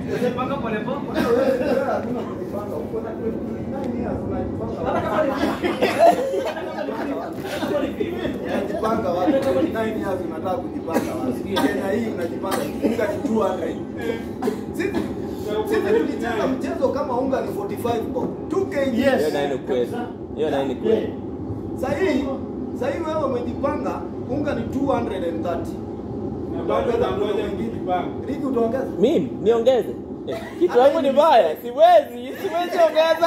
Usipanga pole pole. Wewe hakuna kujipanga, uko na 29 years unajipanga. Hata kama ni hata kama ni vipi? Unajipanga wapi? 29 years unataka kujipanga wapi? Kenya hii unajipanga unga ni 200. Sisi sisi tulicheza mchezo kama unga ni 45 bob. 2 kg. Yes. Hiyo nayo ni kweli. Hiyo nayo ni kweli. Sahii sahii wewe umejipanga unga ni 230. Na bado unangoja kujipanga. Riki utaongeza? Mimi niongeze. Eh, Kitu yangu ni mbaya. Siwezi, siwezi ongeza.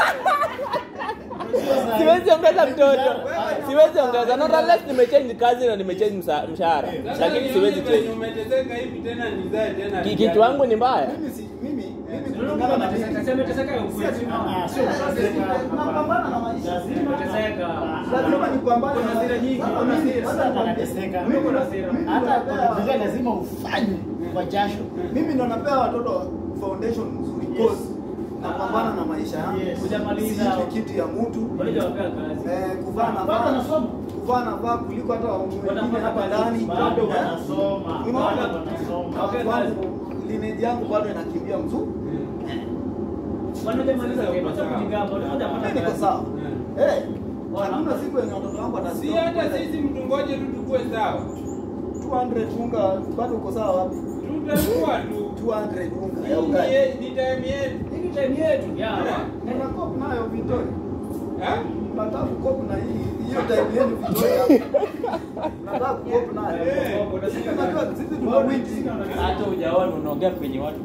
Siwezi ongeza mtoto. Siwezi ongeza. Not unless nimechange kazi na nimechange msa- mshahara. Sasa Lakini nione siwezi venye change. umeteseka hivi tena nizae tena. Ki- Kitu yangu ni mbaya. Mimi si mimi mimi Ndio kulingana na unateseka, mimi. sema teseka ya ukweli. Ah, sio kuteseka. Napambana na maisha. Teseka. Lazima nipambane Kuna na hasira nyingi, Sasa kuna mimi- hasira. sasa Hata nikwambie, anateseka. mimi Kuna na- hasira. mimi Hata napea- kwa Biblia lazima ufanye kwa jasho. mimi ndo napea watoto foundation nzuri Yes. cause napambana na maisha yangu Yes. Hujamaliza. Siishi kiti ya mtu Bado hujawapea kazi. eh, kuvaa Bado navaa wanasoma. kuvaa navaa kuliko hata wengine hapa ndani Bado Eh? wanasoma. Unaona? Bado wanasoma. Watu wangu, lineage yangu bado inakimbia mzuri Bado hujamaliza kitu. Acha kujigamba, bado hujapata mimi niko kazi. sawa Mm. eh hakuna siku yenye watoto wangu Si watasikia hata sisi mtu ngoje tu tukue sawa. 200 unga bado uko sawa wapi Tutakuwa tu. 200 unga ya Hii ni ugali ye- ni time yetu. Hii ni time yetu. Ya. Mna cope nayo Victoria Eh? Nataka kukopu na hii hiyo time yenu Victoria. Nataka kukopu nayo. Eh. Unajua sisi tuko wingi. hata hujaona unaongea kwenye watu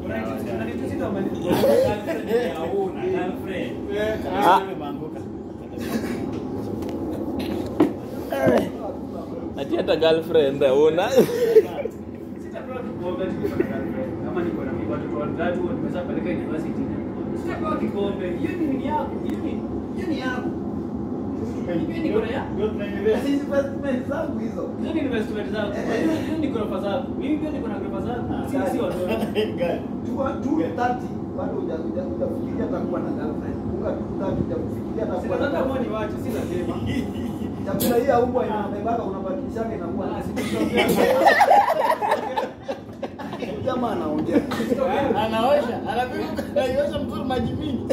Eh, Ah. Imeanguka. Ati hata girlfriend una. Sitapewa kikombe tukiwa na girlfriend. Kama niko na watoto watatu nimeweza peleka university. Sitapewa kikombe. Hiyo ni nini yako? Hiyo ni hiyo ni yako. Mimi niko na ya. Ndio tunaendelea. Hizi investment zangu hizo. Hizo ni investment zangu. Hiyo ni ghorofa zangu. Mimi pia niko na ghorofa zangu. Si si watoto. Gani? Tua tu 30 bado hujakuja kufikiria atakuwa na girlfriend. Unga tu 30 hujakufikiria atakuwa na Sasa kama girlfriend. ni watu si lazima. Chakula hii ya umbwa inabebaka unabakishaka inakuwa na Jamaa anaongea. Anaosha, anapiga, anaiosha mzuri maji mingi.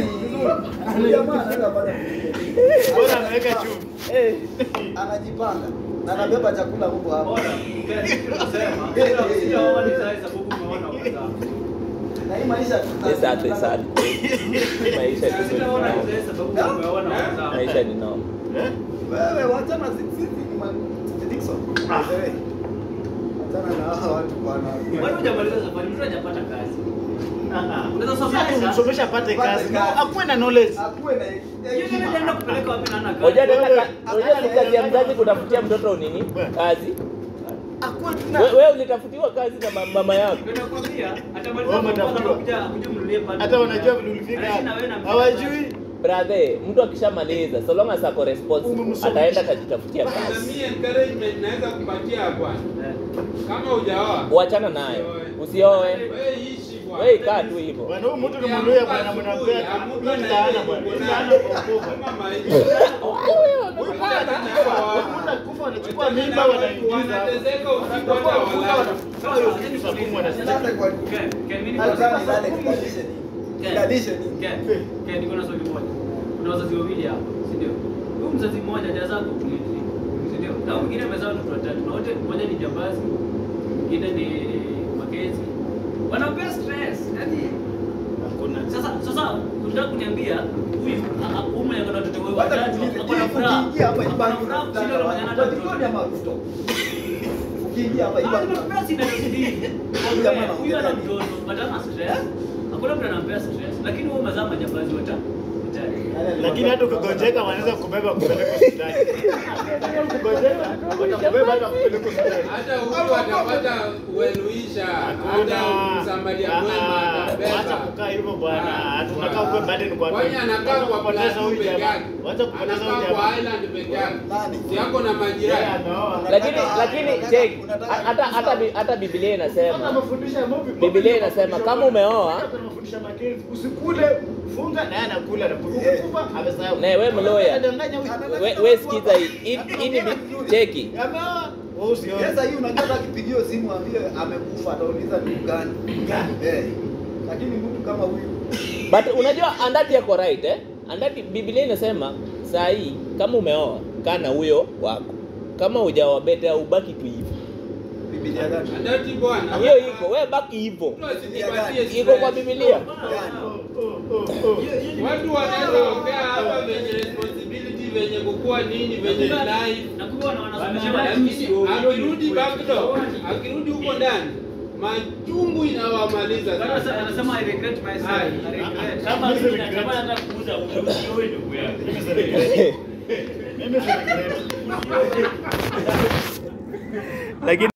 Jamaa anaweza pata Bora ameweka chumvi. anajipanga na anabeba chakula huko hapo. Bora. Unasema. Sijaona ni sababu umeona ukazaa. Na hii maisha It's sad, it's sad. Maisha ni Sijaona noma. ni sababu umeona ukazaa. Maisha ni noma. Eh? Wewe wachana sisi ni ma- Dickson. Wewe. Wachana na hawa watu bwana. Bado hujamaliza safari, mtu hajapata kazi. Unaweza somesha. Msomesha apate kazi. No, akuwe na knowledge. Akuwe na Hiyo ndio ndio kupeleka wapi na ana Hoja kazi. ni hoja ni kazi ya mzazi kutafutia mtoto nini? Kazi. Akuwe We- Wewe ulitafutiwa kazi na ma- mama yako. Ndio nakwambia atamaliza Wewe kwa umetafutiwa. kuja kuja mnulie pale. Hata wanajua vile ulifika Anaishi na hapa. wewe na Hawajui. Brother, mtu akishamaliza so long as ako responsible Umemsomesha. ataenda kajitafutia Na kazi. mimi encouragement naweza kupatia bwana. Kama hujaoa. Uachana nayo. Usioe. Wewe ishi bwana. Wewe kaa tu hivyo. Bwana huyu mtu ni mluya bwana mnampea. Huyu ni laana bwana. Huyu ni laana kwa ukubwa. Kama maisha. Huyu mtu anakufa anachukua mimba wanaingiza. Wanateseka usiku hata walala. Kama hiyo kitu cha kumu Sasa kwa Ken, Ken, mimi niko Alzana na ile kudalisha ni. Kudalisha ni. Ken, Ken, niko na swali moja. Kuna wazazi wawili hapa, si ndio? Huyu mzazi mmoja hajazaa completely, si ndio? Na huyu mwingine amezaa watoto watatu. Na wote mmoja ni jambazi, mwingine ni Makezi. Wanampea stress. Yaani Hakuna. sasa sasa unataka kuniambia huyu a- a- huyu mwenye ako na watoto Hata watatu kuingia ako na furaha. ukiingia hapa Ako na ibangi furaha kushinda yule mwenye hana unataka watoto. watu. Ama Ruto. Ukiingia hapa Ah, ibangi. nimempea sindano mbili. Huyu jamaa anaongea Huyu ana nini? mtoto, but hana stress. Hakuna mtu anampea stress. Lakini wewe umezaa majambazi watatu. Lakini hata ukigonjeka wanaweza kubeba kupeleka hospitali. Ukigonjeka watakubeba hata kupeleka hospitali. Hata huyu atapata ueluisha. Hakuna. Hata msamaria mwema Ah, Wacha atabeba. kukaa hivyo bwana. Tunakaa kwa burden kwa Kwani anakaa Wacha kwa kupoteza Plateau huyu peke jamaa. yake. Wacha kupoteza huyu Anakaa kwa jamaa. island peke yake. Nani? Si yako na Yeye majirani. ameoa. Lakini Unataka- lakini unataka- check unataka- hata hata Bi- hata Biblia Hata inasema mafundisho ya Mobi- Biblia Mobi- inasema mafundisho kama ya- umeoa hata mafundisho ya Makenzi, usikule funga naye anakula anakula. Ukikufa amesahau. Na wewe mloya. Anadanganya huyu. we, we sikiza hii hii- hii ni bi- cheki. Ameoa. Wewe usione. Sasa hii unajua hata akipigiwa simu ambie amekufa atauliza ni gani? Gani? Eh. lakini mtu kama huyu but unajua andati yako right eh? andati biblia inasema saa hii kama umeoa kaa na huyo wako kama hujaoa bete ubaki tu hivyo Biblia gani? Andati bwana. hiyo iko we baki hivyo Mtu asijipatie iko kwa stress. biblia Watu wanaweza ongea hapa venye responsibility venye kukua nini venye life na kumbe wana- wanasomesha lakini watu. akirudi backdoor akirudi huko ndani machungu inawamaliza Bwana sasa. sa- anasema I regret myself. Ai. I regret. Kama mimi natamani hata kuuza wewe ndugu yangu. Mimi si regret. Mimi si regret. lakini